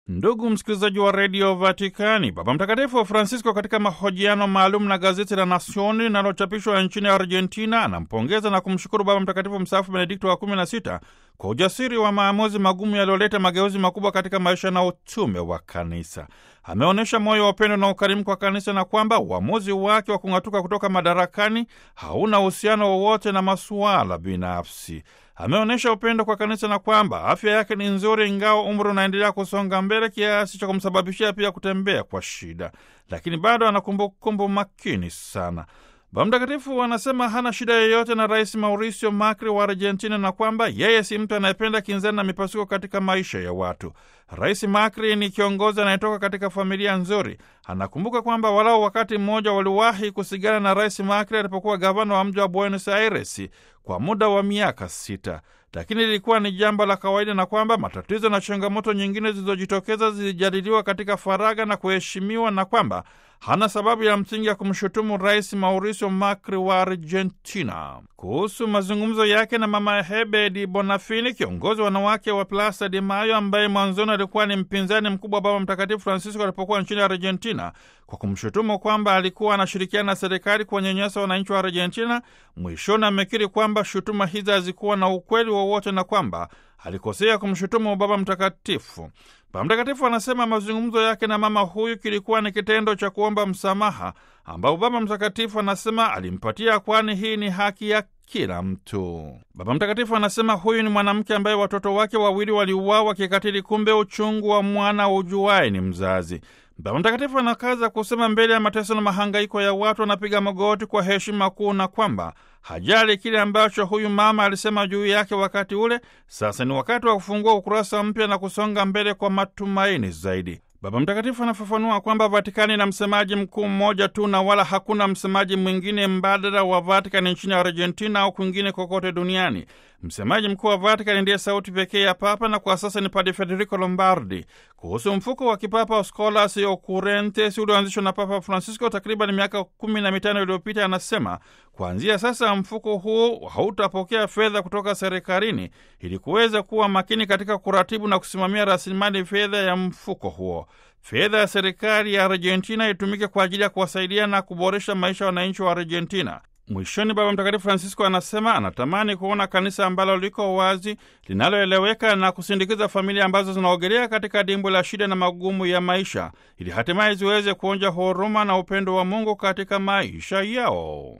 Ndugu msikilizaji wa redio Vatikani, Baba Mtakatifu Francisco katika mahojiano maalum na gazeti la Nasioni linalochapishwa nchini Argentina anampongeza na kumshukuru Baba Mtakatifu mstaafu Benedikto wa 16 kwa ujasiri wa maamuzi magumu yaliyoleta mageuzi makubwa katika maisha na utume wa kanisa. Ameonyesha moyo wa upendo na ukarimu kwa kanisa na kwamba uamuzi wake wa kung'atuka kutoka madarakani hauna uhusiano wowote na masuala binafsi. Ameonyesha upendo kwa kanisa na kwamba afya yake ni nzuri, ingawa umri unaendelea kusonga mbele kiasi cha kumsababishia pia kutembea kwa shida, lakini bado ana kumbukumbu makini sana. Baba Mtakatifu anasema hana shida yoyote na Rais Mauricio Macri wa Argentina na kwamba yeye si mtu anayependa kinzani na mipasuko katika maisha ya watu. Rais Macri ni kiongozi anayetoka katika familia nzuri. Anakumbuka kwamba walau wakati mmoja waliwahi kusigana na Rais Macri alipokuwa gavana wa mji wa Buenos Aires kwa muda wa miaka sita, lakini lilikuwa ni jambo la kawaida na kwamba matatizo na changamoto nyingine zilizojitokeza zilijadiliwa katika faragha na kuheshimiwa na kwamba hana sababu ya msingi ya kumshutumu Rais Mauricio Macri wa Argentina. Kuhusu mazungumzo yake na Mama Hebe di Bonafini, kiongozi wa wanawake wa Plaza de Mayo, ambaye mwanzoni alikuwa ni mpinzani mkubwa wa Baba Mtakatifu Francisco alipokuwa nchini Argentina, kwa kumshutumu kwamba alikuwa anashirikiana na serikali kuwanyanyasa wananchi wa Argentina, mwishoni amekiri kwamba shutuma hizi hazikuwa na ukweli wowote na kwamba alikosea kumshutumu Baba Mtakatifu. Baba Mtakatifu anasema mazungumzo yake na mama huyu kilikuwa ni kitendo cha kuomba msamaha ambao Baba Mtakatifu anasema alimpatia, kwani hii ni haki ya kila mtu. Baba Mtakatifu anasema huyu ni mwanamke ambaye watoto wake wawili waliuawa kikatili, kumbe uchungu wa mwana ujuaye ni mzazi. Baba Mtakatifu anakaza kusema mbele ya mateso na mahangaiko ya watu anapiga magoti kwa heshima kuu, na kwamba hajali kile ambacho huyu mama alisema juu yake wakati ule. Sasa ni wakati wa kufungua ukurasa mpya na kusonga mbele kwa matumaini zaidi. Baba Mtakatifu anafafanua kwamba Vatikani na msemaji mkuu mmoja tu na wala hakuna msemaji mwingine mbadala wa Vatikani nchini Argentina au kwingine kokote duniani. Msemaji mkuu wa Vatikani ndiye sauti pekee ya Papa na kwa sasa ni Padre Federico Lombardi. Kuhusu mfuko wa kipapa Scholas Occurrentes ulioanzishwa na Papa Francisco takriban miaka kumi na mitano iliyopita, anasema kuanzia sasa mfuko huu hautapokea fedha kutoka serikalini ili kuweza kuwa makini katika kuratibu na kusimamia rasilimali fedha ya mfuko huo. Fedha ya serikali ya Argentina itumike kwa ajili ya kuwasaidia na kuboresha maisha ya wananchi wa Argentina. Mwishoni, Baba Mtakatifu Francisco anasema anatamani kuona kanisa ambalo liko wazi, linaloeleweka na kusindikiza familia ambazo zinaogelea katika dimbwi la shida na magumu ya maisha, ili hatimaye ziweze kuonja huruma na upendo wa Mungu katika maisha yao.